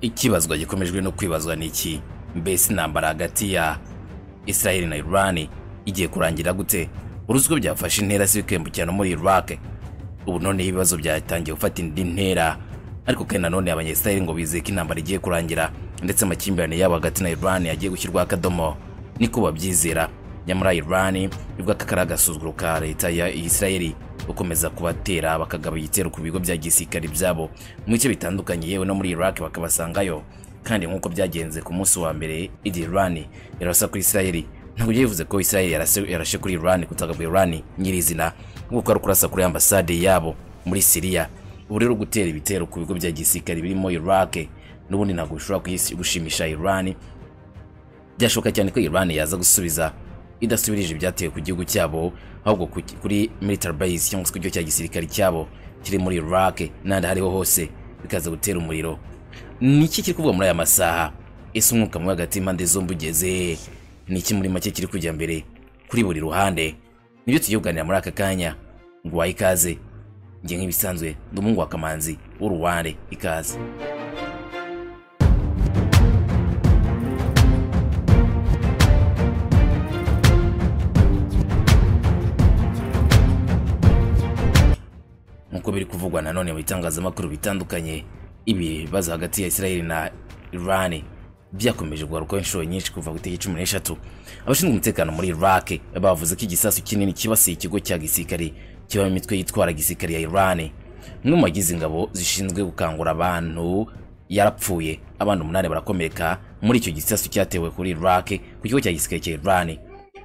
ikibazwa gikomejwe no kwibazwa ni iki mbese intambara hagati ya israel na iran igiye kurangira gute uruzi ko byafashe intera si kwiyambukirana muri iraq ubu none ibibazo byatangiye gufata indi ntera ariko kandi nanone abanyesitayeli ngo bizeye ko intambara igiye kurangira ndetse amakimbirane yabo hagati na iran yagiye gushyirwaho akadomo niko babyizera nyamara iran ivuga ko ari agasuzuguro ka leta ya israel gukomeza kubatera bakagaba igitero ku bigo bya gisirikare byabo mu bice bitandukanye yewe no muri iraq bakabasangayo kandi nk'uko byagenze ku munsi wa mbere igihe iran yarasa kuri israel ntabwo bivuze ko israel yarase- yarashe kuri iran kutagabwa iran nyirizina nk'uko ari ukurasa kuri ambasade yabo muri siriya ubu rero gutera ibitero ku bigo bya gisirikare birimo iraq n'ubundi ntabwo bishobora kuyisi- gushimisha iran byashoboka cyane ko Iran yaza gusubiza idasubirije ibyatewe ku gihugu cyabo ahubwo ku- kuri military base cyangwa se ku kigo cya gisirikare cyabo kiri muri Iraq n'ahandi aho ariho hose bikaza gutera umuriro ni iki kiri kuvugwa muri aya masaha ese umwuka mubi hagati y'impande zombi ugeze he? ni iki muri make kiri kujya mbere kuri buri ruhande nibyo tugiye kuganira muri aka kanya ngo wahe ikaze njye nk'ibisanzwe ndi umuhungu wa kamanzi w'uruwande ikaze nk'uko biri kuvugwa nanone mu bitangazamakuru bitandukanye ibibazo hagati ya israel na iran byakomeje kugarukaho inshuro nyinshi kuva ku itariki cumi n'eshatu abashinzwe umutekano muri iraq bavuze ko igisasu kinini kibasiye ikigo cya gisirikare kibamo imitwe yitwara gisirikare ya iran umwe mu bagize ingabo zishinzwe gukangura abantu yarapfuye abana umunani barakomereka muri icyo gisasu cyatewe kuri iraq ku kigo cya gisirikare cya iran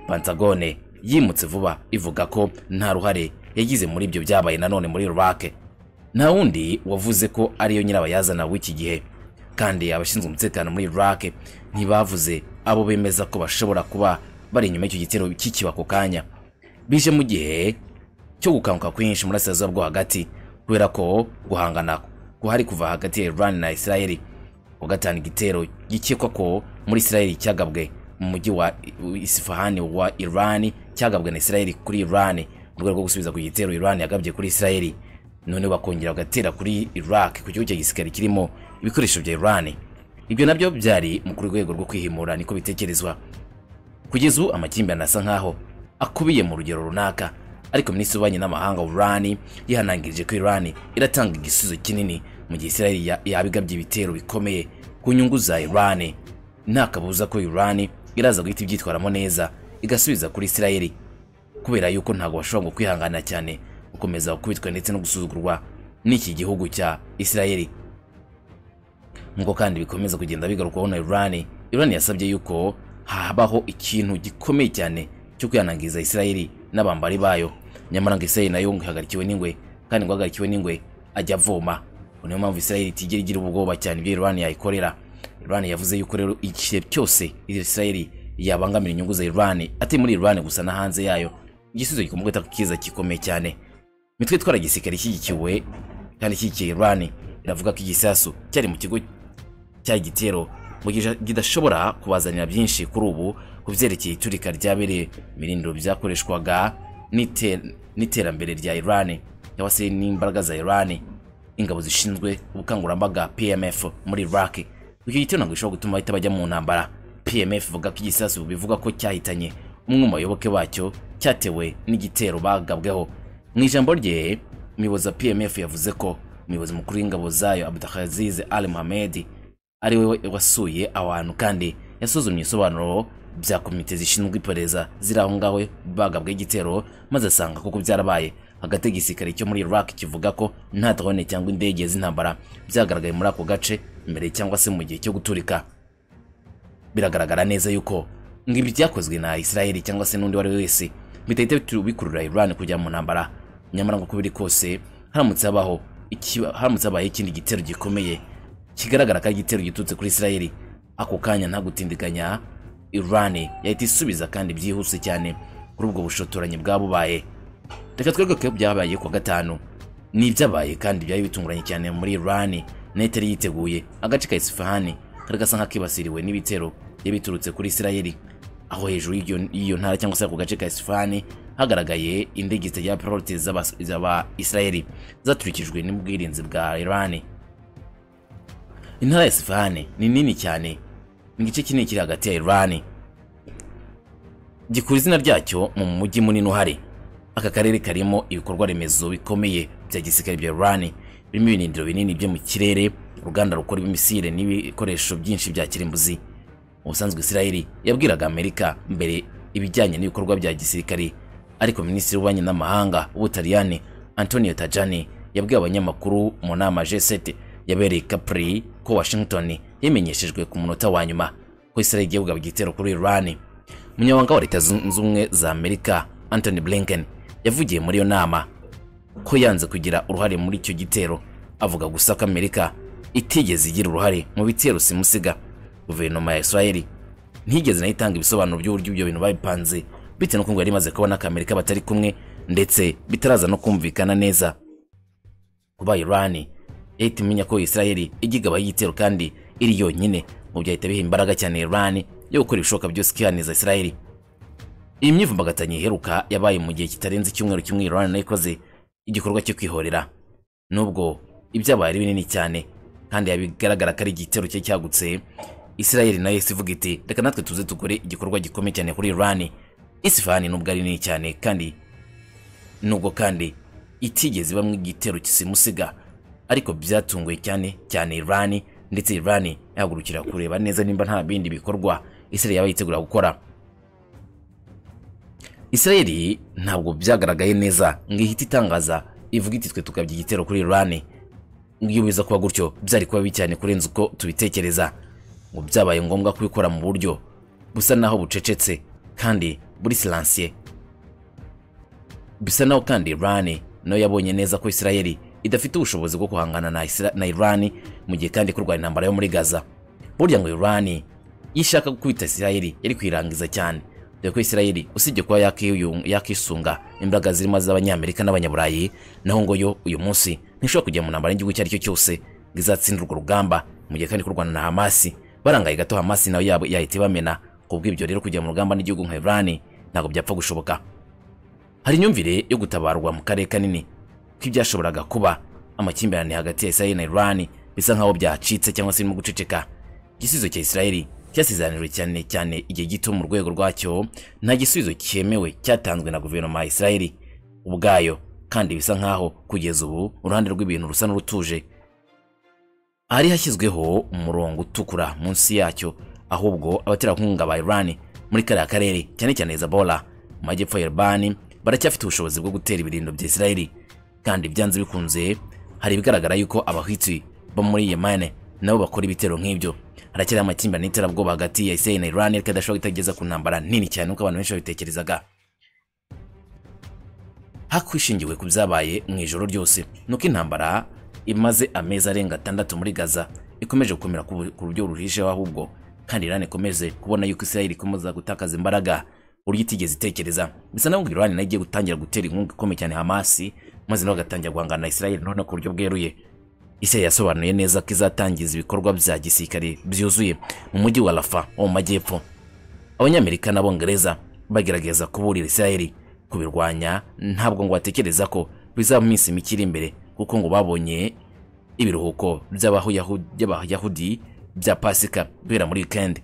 Pantagone yimutse vuba ivuga ko nta ruhare yagize muri ibyo byabaye nanone muri Iraq nta wundi wavuze ko ariyo nyirabayazana w'iki gihe kandi abashinzwe umutekano muri Iraq ntibavuze abo bemeza ko bashobora kuba bari inyuma y'icyo gitero kikiba ako kanya bije mu gihe cyo gukanguka kwinshi muri Asazuba bwo hagati kubera ko guhangana guhari kuva hagati ya Iran na Israel wa gatanu igitero gikekwa ko muri Israel cyagabwe mu mujyi wa Isfahan wa Iran cyagabwe na Israel kuri Iran mu rwego rwo gusubiza ku gitero Iran yagabye kuri Israel none bakongera bagatera kuri Iraq ku gihugu cya gisirikare kirimo ibikoresho bya Iran ibyo nabyo byari mu rwego rwo kwihimura niko bitekerezwa kugeza ubu amakimbirane asa nkaho akubiye mu rugero runaka ariko minisitiri w'ububanyi n'amahanga wa Iran yihanangirije ko Iran iratanga igisubizo kinini mu gihe Israel ya- yabigabye ibitero bikomeye ku nyungu za Iran nta kabuza ko Iran iraza guhita ibyitwaramo neza igasubiza kuri Israel kubera yuko ntabwo bashobora ngo kwihangana cyane gukomeza gukubitwa ndetse no gusuzugurwa n'iki gihugu cya Israel nk'uko kandi bikomeza kugenda bigarukwaho na Iran Iran yasabye yuko habaho ikintu gikomeye cyane cyo kwihanangiriza Israel n'abambari bayo nyamara ngo Israel nayo ngo ihagarikiwe n'ingwe kandi ngo ahagarikiwe n'ingwe ajya avoma Ngo niyo mpamvu Israel itigera igira ubwoba cyane ibyo Iran yayikorera Iran yavuze yuko rero igihe cyose Israel yabangamira inyungu za Iran atari muri Iran gusa na hanze yayo igisubizo gikomoka ku kiza gikomeye cyane imitwe itwara igisirikare ishyigikiwe kandi ishyigikiye Iran iravuga ko igisasu cyari mu kigo cya gitero mu gihe kidashobora kubazanira byinshi kuri ubu ku byerekeye iturika ryabereye mirindiro byakoreshwaga n'ite- n'iterambere rya Iran cyangwa se n'imbaraga za Iran ingabo zishinzwe ubukangurambaga PMF muri Iraq icyo gitero ntabwo gishobora gutuma bahita bajya mu ntambara PMF ivuga ko igisasu bivuga ko cyahitanye umwe mu bayoboke bacyo cyatewe n'igitero bagabweho mu ijambo rye umuyobozi wa pmf yavuze ko umuyobozi mukuru w'ingabo zayo abdulaziz al muhamed ari we wasuye aho hantu kandi yasuzumye ibisobanuro bya komite zishinzwe iperereza ziri aho ngaho bagabwe igitero maze asanga koko byarabaye hagati y'igisirikare cyo muri iraq kivuga ko nta drone cyangwa indege z'intambara byagaragaye muri ako gace mbere cyangwa se mu gihe cyo guturika biragaragara neza yuko ngo ibi byakozwe na Israel cyangwa se n'undi uwo ari we wese bitahita bitu- bikurura Iran kujya mu ntambara nyamara ngo uko biri kose haramutse habaho ikiba- haramutse habaye ikindi gitero gikomeye kigaragara ko ari igitero giturutse kuri Israel ako kanya nta gutindiganya Iran yahita isubiza kandi byihuse cyane kuri ubwo bushotoranyi bwabubaye reka twereke ko byabaye ku wa gatanu ni ibyabaye kandi byari bitunguranye cyane muri Iran nayo itari yiteguye agace ka Isfahani kari gasa nk'akibasiriwe n'ibitero byari biturutse kuri Israel aho hejuru y'iyo- y'iyo ntara cyangwa se ako gace ka Isfahani hagaragaye indege zitagira pilote z'aba- z'aba Israel zaturikijwe n'ubwirinzi bwa Iran intara ya sifahane ni nini cyane ni igice kinini kiri hagati ya irani gikura izina ryacyo mu mujyi munini uhari aka karere karimo ibikorwa remezo bikomeye bya gisirikare bya irani birimo ibinindiro binini byo mu kirere uruganda rukora ibimisire n'ibikoresho byinshi bya kirimbuzi mu busanzwe isirayeli yabwiraga amerika mbere ibijyanye n'ibikorwa bya gisirikare ariko minisitiri w'ububanyi n'amahanga w'ubutaliyani antonio tajani yabwiye abanyamakuru mu nama g7 yabereye capri ko washington yamenyeshejwe ku munota wa nyuma ko isirayeli igiye kugaba igitero kuri iran umunyamabanga wa leta zunze ubumwe za amerika anthony blinken yavugiye muri iyo nama ko yanze kugira uruhare muri icyo gitero avuga gusa ko amerika itigeze igira uruhare mu bitero simusiga guverinoma ya israeli ntigeze nayo itanga ibisobanuro by'uburyo ibyo bintu babipanze bitewe n'uko ngo yari imaze kubona ko amerika batari kumwe ndetse bitaraza no kumvikana neza kuba irani yahita imenya ko israeli ijya igaba y'igitero kandi iri yonyine mu byahita biha imbaraga cyane irani yo gukora ibishoboka byose ikihaniza israeli iyi myivumbagatanya iheruka yabaye mu gihe kitarenze icyumweru kimwe irani nayo ikoze igikorwa cyo kwihorera nubwo ibyabaye ari binini cyane kandi bigaragara ko ari igitero cye cyagutse israeli nayo isi ivuga iti reka natwe tuze tugore igikorwa gikomeye cyane kuri irani isifani nubwo ari nini cyane kandi nubwo kandi itigeze bamwe igitero kisimusiga ariko byatunguye cyane cyane irani ndetse irani yahagurukira kureba neza nimba nta bindi bikorwa israeli yaba yitegura gukora israeli ntabwo byagaragaye neza ngo ihite itangaza ivuga iti twe tukabya igitero kuri irani iyo biza kuba gutyo byari kuba bibi cyane kurenza uko tubitekereza ngo byabaye ngombwa kubikora mu buryo busa naho bucecetse kandi buri silansiye bisa naho kandi irani nayo yabonye neza ko isirayeli idafite ubushobozi bwo guhangana na, Isra- na irani mu gihe kandi kurwanya intambara yo muri gaza burya ngo irani iyo ishaka gukubita isirayeli yari kuyirangiza cyane dore ko isirayeli usibye kuba yakiyung- yakisunga imbaraga zirimo z'abanyamerika n'abanyaburayi naho ngo yo uyu munsi ntishobora kujya mu ntambara y'igihugu icyo ari cyo cyose ngo izatsindira urwo rugamba mu gihe kandi kurwana na hamasi barangaye gato hamasi nawe yabo- yahita ibamena kubw'ibyo rero kujya mu rugamba n'igihugu nka irani ntabwo byapfa gushoboka hari imyumvire yo gutabarwa mu karere kanini ko ibyashoboraga kuba amakimbirane hagati ya israeli na irani bisa nk'aho byacitse cyangwa se birimo guceceka igisubizo cya israeli cyasezeraniwe cyane cyane igihe gito mu rwego rwacyo nta gisubizo cyemewe cyatanzwe na guverinoma ya israeli ubwayo kandi bisa nk'aho kugeza ubu uruhande rw'ibintu rusa n'urutuje hari hashyizweho umurongo utukura munsi yacyo ahubwo abaterankunga ba irani muri kariya karere cyane cyane hezabora mu majyepfo ya irani baracyafite ubushobozi bwo gutera ibirindo bya israeli kandi byanze bikunze hari ibigaragara yuko abahitsi bo muri yemane nabo bakora ibitero nk'ibyo haracyari amakimbirane y'iterabwoba hagati ya israeli na irani ariko adashobora itageza ku ntambara nini cyane nk'uko abantu benshi babitekerezaga hakwishingiwe ku byabaye mu ijoro ryose nuko intambara imaze amezi arenga atandatu muri gaza ikomeje gukomera ku ku buryo ruhisheho ahubwo kandi irani ikomeje kubona yuko isirayeli ikomeza gutakaza imbaraga uburyo itigeze itekereza bisa naho ngo irani nayo igiye gutangira gutera inkunga ikomeye cyane hamasi maze nawe agatangira guhangana na isirayeli noneho ku buryo bweruye isirayeli yasobanuye neza ko izatangiza ibikorwa bya gisirikare byuzuye mu mujyi wa rafa wo mu majyepfo abanyamerika n'abongereza bagerageza kuburira isirayeli kubirwanya ntabwo ngo batekereza ko bizaba mu minsi mike iri imbere kuko ngo babonye ibiruhuko by'abayahu- by'abayahudi bya pasika guhera muri wikendi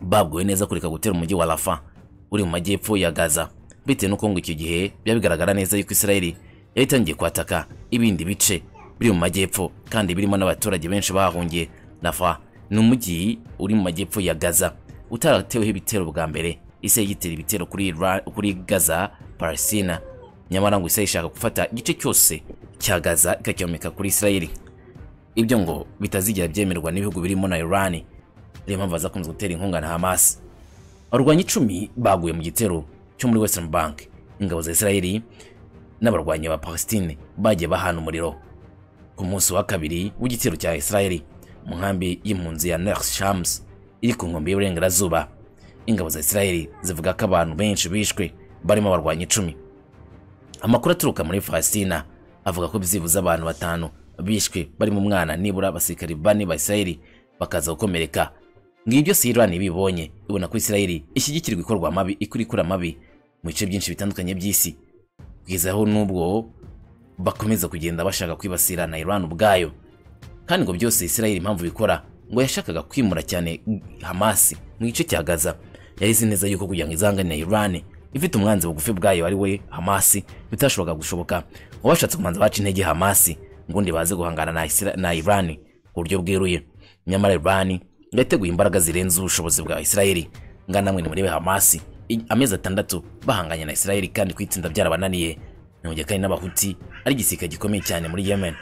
babwiwe neza kureka gutera umujyi wa rafa uri mu majyepfo ya gaza bitewe n'uko ngo icyo gihe biba bigaragara neza yuko isirayeli yari itangiye kwataka ibindi bice biri mu majyepfo kandi birimo n'abaturage benshi bahahungiye rafa ni umujyi uri mu majyepfo ya gaza utarateweho ibitero bwa mbere isirayeli igitera ibitero kuri, Ra- kuri gaza palestina nyamara ngo isirayeli ishaka gufata igice cyose cya gaza ikacyomeka kuri isirayeli ibyo ngo bitazigera byemerwa n'ibihugu birimo na irani ariyo mpamvu bazakunze gutera inkunga na hamasi abarwanyi icumi baguye mu gitero cyo muri western bank ingabo za isirayeli n'abarwanyi ba palestine bagiye bahana umuriro ku munsi wa kabiri w'igitero cya isirayeli mu nkambi y'impunzi ya Ners Shams iri ku nkombe y'uburengerazuba ingabo za isirayeli zivuga ko abantu benshi bishwe barimo abarwanyi icumi amakuru aturuka muri Palestina avuga ko byibuze abantu batanu bishwe barimo umwana nibura abasirikari bane ba Isirayeli bakaza gukomereka ngibi byose Irani bibonye ibona ko Isirayeli ishyigikirwa ikorwa mabi ikurikura mabi mu bice byinshi bitandukanye by'isi kugeza aho n'ubwo bakomeza kugenda bashaka kwibasira na Iran ubwayo kandi ngo byose israel impamvu bikora ngo yashakaga kwimura cyane hamasi mu gice cya gaza yari izi neza yuko kugira ngo izangane irani ifite umwanzi bugufi bwayo ari we hamasi bitashoboka gushoboka ngo bashatse kumanza baca intege hamasi ubundi baze guhangana na, Isra- na irani ku buryo bweruye nyamara irani yateguye imbaraga zirenze ubushobozi bwa israel ngana namwe nimurebe hamasi I- amezi atandatu bahanganye na israel kandi kwitsinda byarabananiye ni mu gihe kandi n'abahuti ari igisirikare gikomeye cyane muri yemen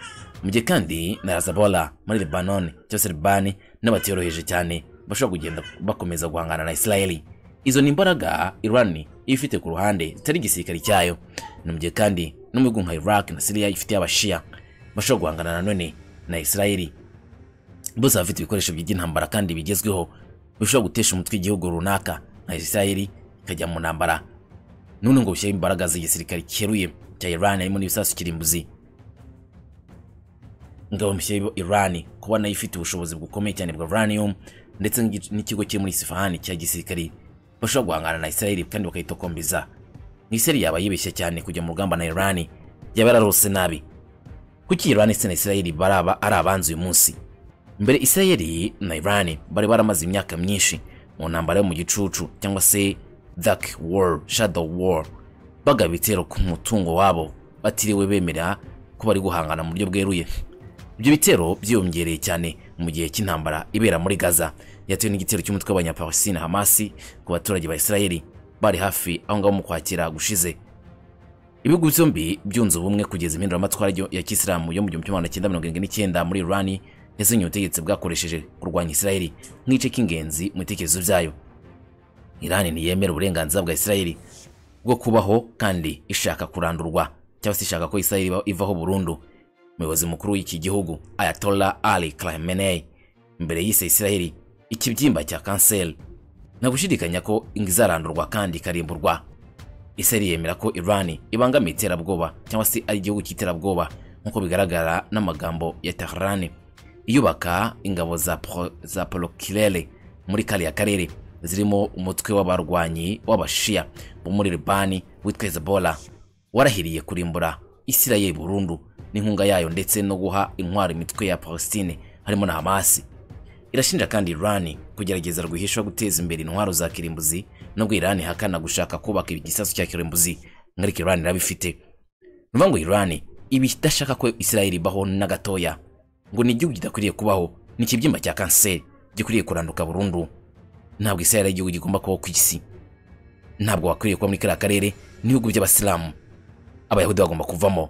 mu gihe kandi na Hezbollah muri lebanon cyangwa se libani n'abatiyoroheje cyane bashobora kugenda bakomeza guhangana na israel izo ni imbaraga irani iba ifite ku ruhande zitari igisirikare cyayo ni mu gihe kandi no mu bihugu nka iraq na siriya ifite abashiya bashobora guhangana nanone na israel bose bafite ibikoresho by'intambara kandi bigezweho bishobora gutesha umutwe igihugu runaka nka israel ikajya mu ntambara none ngo bishyiraho imbaraga z'igisirikare cyeruye cya iran harimo n'ibisasu kirimbuzi ingabo mushyiraho iran kuba nayo ifite ubushobozi bukomeye cyane bwa uranium ndetse n'igi- n'ikigo kiri muri isifahani cya gisirikare bashobora guhangana na israel kandi bakayitokombiza israel yaba yibeshye cyane kujya mu rugamba na iran yaba yararose nabi kuki iran ndetse na israel baraba ari abanzi uyu munsi mbere israel na iran bari baramaze imyaka myinshi mu ntambara yo mu gicucu cyangwa se dark war shadow war bagaba ibitero ku mutungo wabo batiriwe bemera ko bari guhangana mu buryo bweruye ibyo bitero byiyongereye cyane mu gihe cy'intambara ibera muri gaza yatewe n'igitero cy'umutwe w'abanyapalestina hamasi ku baturage ba israel bari hafi aho ngaho mu kwakira gushize ibihugu byombi byunze ubumwe kugeza impinduramatwara ryo- ya kisilamu yo mu gihumbi kimwe magana cyenda mirongo irindwi n'icyenda muri irani yazinye ubutegetsi bwakoresheje kurwanya israel nk'igice cy'ingenzi mu bitekerezo byayo irani ntiyemera uburenganzira bwa israel bwo kubaho kandi ishaka kurandurwa cyangwa se ishaka ko israel iba- ivaho burundu umuyobozi mukuru w'iki gihugu ayatola ali khamenei mbere yise israel ikibyimba cya kanseri nta gushidikanya ko izarandurwa kandi ikarimburwa Israel yemera ko Iran ibangamiye iterabwoba cyangwa se ari igihugu cy'iterabwoba nk'uko bigaragara n'amagambo ya Tehran iyubaka ingabo za, pro, za Polokirere muri kariya karere zirimo umutwe w'abarwanyi w'abashia bo muri Libani witwa Hezbollah warahiriye kurimbura Israel burundu n'inkunga yayo ndetse no guha intwaro imitwe ya Palestine harimo na Hamasi irashinja kandi Iran kugerageza rwihishwa guteza imbere intwaro za kirimbuzi nubwo Iran ihakana gushaka kubaka igisasu cya kirimbuzi ariko Iran irabifite ni ukuvuga ngo Iran iba idashaka ko Israel ibaho na gatoya ngo ni igihugu kidakwiriye kubaho ni ikibyimba cya kanseri gikwiriye kuranduka burundu ntabwo Israel ari igihugu gigomba kubaho ku isi ntabwo wakwiriye kuba muri kariya karere n'ibihugu by'abasilamu abayahudi bagomba kuvamo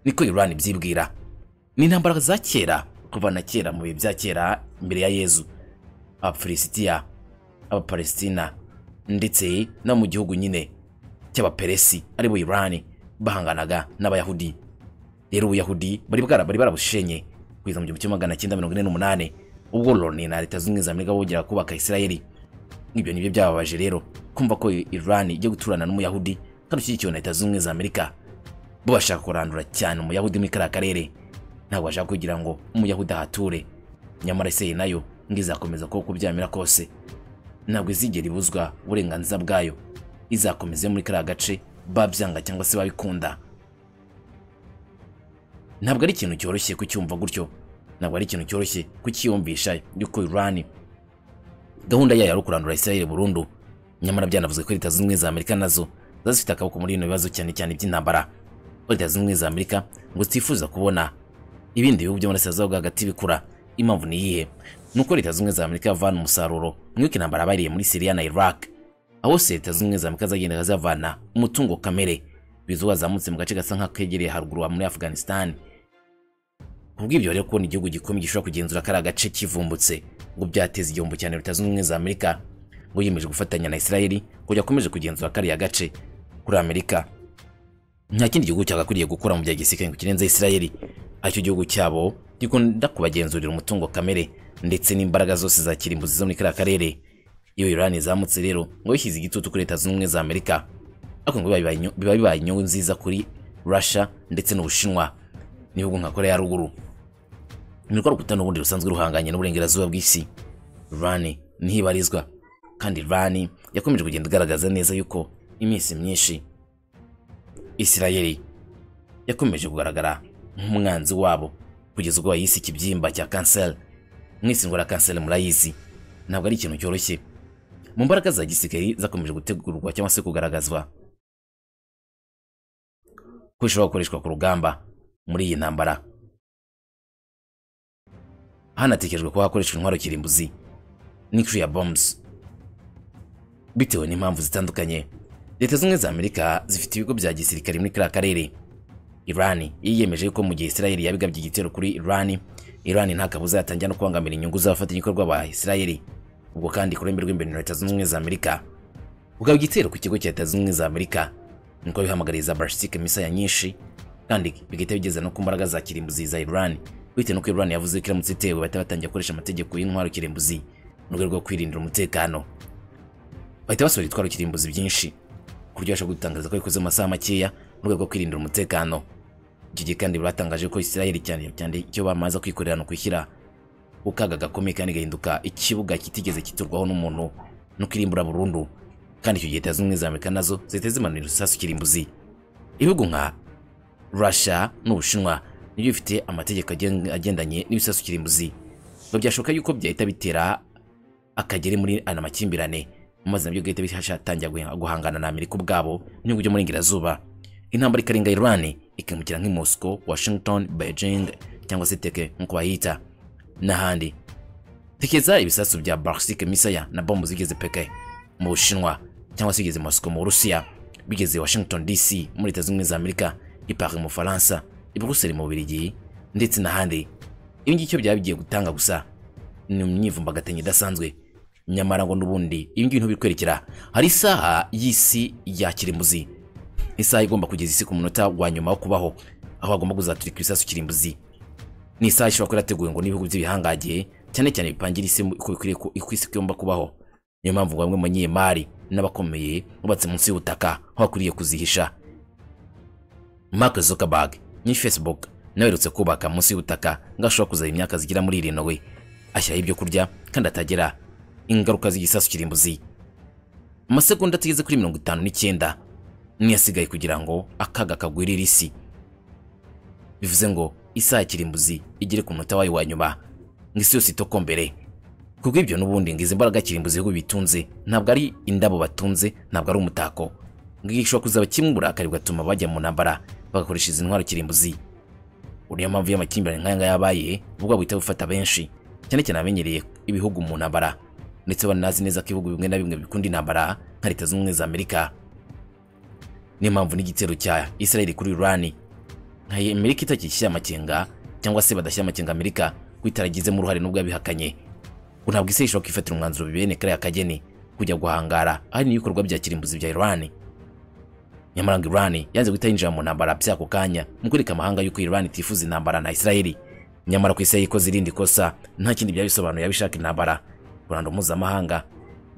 niko Iran ibyibwira ni intambara za kera kuva na kera mu bihe bya kera imbere ya yezu abafilisitiya abapalestina ndetse no mu gihugu nyine cy'abaperesi aribo irani bahanganaga n'abayahudi rero ubuyahudi bari bwara bari barabushenye kugeza mu gihumbi kimwe magana cyenda mirongo ine n'umunani ubwo loni na leta zunze ubumwe za amerika bongera kubaka isirayeli ibyo nibyo byababaje rero kumva ko irani ijya guturana n'umuyahudi kandi ushyigikiwe na leta zunze ubumwe za amerika bo bashaka kurandura cyane umuyahudi muri kariya karere ntabwo bashaka kugira ngo umuyahudi ahature nyamara isirayeli nayo ngo izakomeza kuko uko byamera kose ntabwo izigera ibuzwa uburenganzira bwayo izakomeza muri kariya gace babyanga cyangwa se babikunda ntabwo ari ikintu cyoroshye kucyumva gutyo ntabwo ari ikintu cyoroshye kucyiyumvisha yuko irani gahunda yayo ari ukurandura israel burundu nyamara byanavuze ko leta zunze ubumwe za amerika nazo ziba zifite akaboko muri bino bibazo cyane cyane iby'intambara aho leta zunze ubumwe za amerika ngo zitifuza kubona ibindi bihugu byo muri Sazao hagati bikura impamvu ni iyihe nuko leta zunze ubumwe za Amerika yavana umusaruro mwiko intambara bariye muri Syria na Iraq aho se leta zunze ubumwe za Amerika zagendaga zavana umutungo kamere bizuba zamutse mu gace gasa nk'akegereye haruguru wa muri Afghanistan kubw'ibyo rero kubona igihugu gikomeye gishobora kugenzura kariya gace kivumbutse ngo byateza igihombo cyane leta zunze ubumwe za Amerika ngo yiyemeje gufatanya na Israel kujya akomeje kugenzura kariya gace kuri Amerika nta kindi gihugu cyagakwiriye gukora mu bya gisirikare ngo kirenze Israel aricyo gihugu cyabo gikunda kubagenzurira umutungo kamere ndetse n'imbaraga zose za kirimbuzi zo muri kariya karere iyo Iran izamutse rero ngo yishyize igitutu kuri leta zunze ubumwe za Amerika ariko ngo biba bibaye inyo- biba bibaye inyungu nziza kuri Russia ndetse n'Ubushinwa n'ibihugu nka Korea ya ruguru ni urwo rukuta n'ubundi rusanzwe ruhanganye n'uburengerazuba bw'isi Iran ntibarizwa kandi Iran yakomeje kugenda igaragaza neza yuko iminsi myinshi Israel yakomeje kugaragara nk'umwanzi wabo kugeza ubwo bayise ikibyimba cya kanseri mwese indwara ya kanseri murayizi ntabwo ari ikintu cyoroshye mu mbaraga za gisirikari zakomeje gutegurwa cyangwa se kugaragazwa ko ishobora gukoreshwa ku rugamba muri iyi ntambara hanatekerejwe kuba hakoreshwa intwaro kirimbuzi nuclear bombs bitewe n'impamvu zitandukanye leta zimwe za amerika zifite ibigo bya gisirikare muri kariya karere irani yiyemeje yuko mu gihe isirayeli yabigabye igitero kuri irani irani nta kabuza yatangira no kubangamira inyungu z'abafatanyabikorwa ba isirayeli ubwo kandi kurembe rw'imbere na leta zunze ubumwe za amerika bugaba igitero ku kigo cya leta zunze ubumwe za amerika niko bihamagariza barasitike misaya nyinshi kandi bigahita bigeza no ku mbaraga za kirimbuzi za irani bitewe n'uko irani yavuze ko iramutse itewe bahita batangira gukoresha amategeko y'intwaro kirimbuzi mu rwego rwo kwirindira umutekano bahita basohora ibitwaro kirimbuzi byinshi ku buryo bashobora gutangariza ko bikoze mu masaha makeya mu rwego rwo kwirindira umutekano icyo gihe kandi batangaje ko isirayeli cyane cyane icyo bamaze kwikorera ni ukwishyira ku kaga gakomeye kandi gahinduka ikibuga kitigeze kiturwaho n'umuntu no kwirimbura burundu kandi icyo gihe leta zunze ubumwe za amerika nazo zihita zimanura ibisasu kirimbuzi ibihugu nka russia n'ubushinwa nibyo bifite amategeko agen- agendanye n'ibisasu kirimbuzi ngo byashoboka yuko byahita bitera akagere muri ana makimbirane maze nabyo bigahita bihashatangira guhe- guhangana na amerika ubwabo mu bihugu byo muri ingirazuba intambara ikarenga iran ikimukira nk'i moscow washington beijing cyangwa se teke nk'uko bayita n'ahandi tekereza ibisasu bya barsike misaya na bombo zigeze peke mu bushinwa cyangwa se bigeze i moscow mu burusiya bigeze i washington dc muri leta zunze ubumwe za amerika i paris mu bufaransa i buruseli mu bubiligi ndetse n'ahandi ibi ngibyo byaba bigiye gutanga gusa ni imyivumbagatanyo idasanzwe nyamara ngo n'ubundi ibi ngibi ntibikwerekera hari isaha y'isi ya kirimbuzi isaha igomba kugeza isi ku munota wa nyuma wo kubaho aho hagomba kuzaturika ibisasu kirimbuzi ni isaha ishobora kuba yarateguwe ngo n'ibihugu by'ibihangagiye cyane cyane bipangira isi mu- uko bikwiriye ku- uko isi igomba kubaho niyo mpamvu ngo bamwe mu banyemari n'abakomeye bubatse munsi y'ubutaka aho bakwiriye kuzihisha mark zuckerberg ni facebook nawe aherutse kubaka munsi y'ubutaka ngo ashobora kuzana imyaka zigera muri irindwi ashyiraho ibyo kurya kandi atagira ingaruka z'igisasu kirimbuzi amasegonda atageze kuri mirongo itanu n'icyenda niyo asigaye kugira ngo akaga kagwirire isi bivuze ngo isaha ya kirimbuzi igere ku munota wayo wa nyuma ngo isi yose itokombere ku bw'ibyo n'ubundi ngo izi mbaraga kirimbuzi ibihugu bitunze ntabwo ari indabo batunze ntabwo ari umutako ngo iyi ishobora kuzaba kimwe uburakari bugatuma bajya mu ntambara bagakoresha izi ntwaro kirimbuzi niyo mpamvu y'amakimbirane nk'aya ngaya yabaye ubwo buhita bufata benshi cyane cyane abamenyereye ibihugu mu ntambara ndetse banazi neza ko ibihugu bimwe na bimwe bikunda intambara nka leta zunze ubumwe za amerika niyo mpamvu n'igitero cya Israel kuri Iran nka Amerika itakishyira amakenga cyangwa se badashyira amakenga Amerika ko itaragizemo uruhare nubwo yabihakanye ngo ntabwo isi ishobora kwifatira umwanzuro bibene kariya kageni kujya guhangara ahari n'ibikorwa bya kirimbuzi bya Iran nyamara ngo Iran yanze guhita yinjira mu ntambara by'ako kanya mu kwereka amahanga yuko Iran itifuza intambara na Israel nyamara ku isi yayikoze irindi kosa nta kindi byaba bisobanuye yabishaka intambara kuranda mpuzamahanga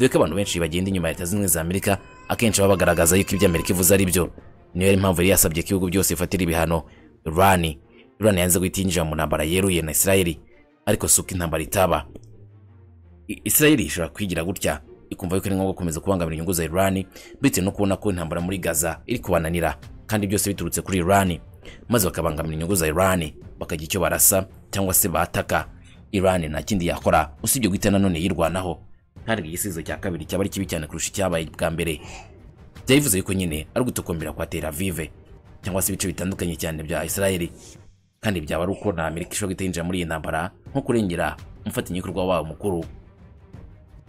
dore ko abantu benshi bagenda inyuma ya leta zunze ubumwe za amerika akenshi baba bagaragaza yuko ibyo amerika ivuze ari byo niyo yari impamvu yari yasabye ko ibihugu byose bifatira ibihano irani irani yanze guhita yinjira mu ntambara yeruye na isirayeli ariko si uko intambara itaba I- isirayeli ishobora kwigira gutya ikumva yuko ari ngombwa gukomeza kubangamira inyungu za irani bitewe no kubona ko intambara muri gaza iri kubananira kandi byose biturutse kuri irani maze bakabangamira inyungu za irani bakagira icyo barasa cyangwa se bataka irani nta kindi yakora usibye guhita nanone yirwanaho kandi igisubizo cya kabiri cyaba ari kibi cyane kurusha icyabaye bwa mbere byayivuze yuko nyine ari ugutokombera kwa Tel Aviv cyangwa se ibice bitandukanye cyane bya Israel kandi byaba ari uko na Amerika ishobora guhita yinjira muri iyi ntambara nko kurengera umufatanyabikorwa wabo mukuru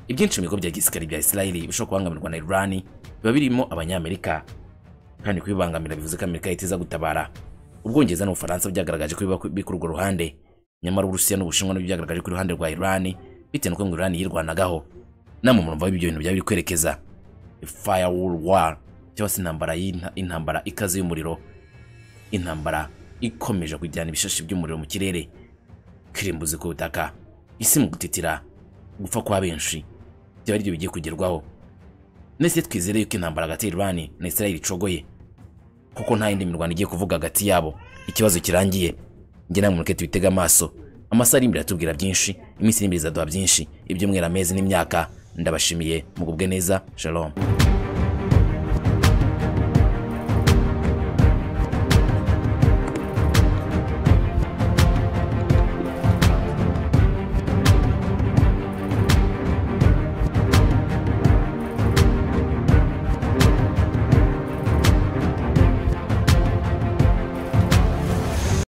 ibyinshi mu bigo bya gisirikare bya Israel bishobora kubangamirwa na Iran biba birimo abanyamerika kandi kubibangamira bivuze ko Amerika yahita iza gutabara Ubwongereza n'Ubufaransa byagaragaje ko biba biri kuri urwo ruhande nyamara Uburusiya n'Ubushinwa nabyo byagaragaje ko iruhande rwa Iran bitewe n'uko ngo Iran yirwanagaho namwe murumva ibyo bintu byaba biri kwerekeza firewall war cyangwa se intambara y'inta- intambara ikaze y'umuriro intambara ikomeje kujyana ibishashi by'umuriro mu kirere kirimbuzi ku butaka isi mu gutitira gupfa kwa benshi byaba aribyo bigiye kugerwaho ndetse twizere yuko intambara hagati y'irwani na israel icogoye kuko nta yindi mirwano igiye kuvuga hagati yabo ikibazo kirangiye njye namwe mureke tubitega amaso amasaha ari imbere atubwira byinshi iminsi iri imbere izaduha byinshi ibyumweru amezi n'imyaka ndabashimiye mugubwe neza shalom